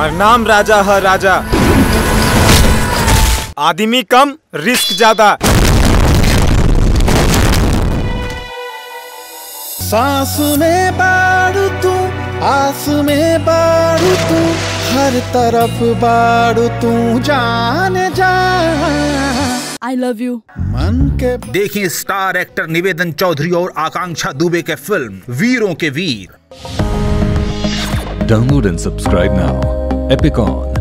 हमार नाम राजा है राजा आदमी कम रिस्क ज्यादा सांस में बारू तू आस में बारू तू हर तरफ बारू तू जान जा आई लव यू मन के देखिए स्टार एक्टर निवेदन चौधरी और आकांक्षा दुबे के फिल्म वीरों के वीर Download and subscribe now. Epicon.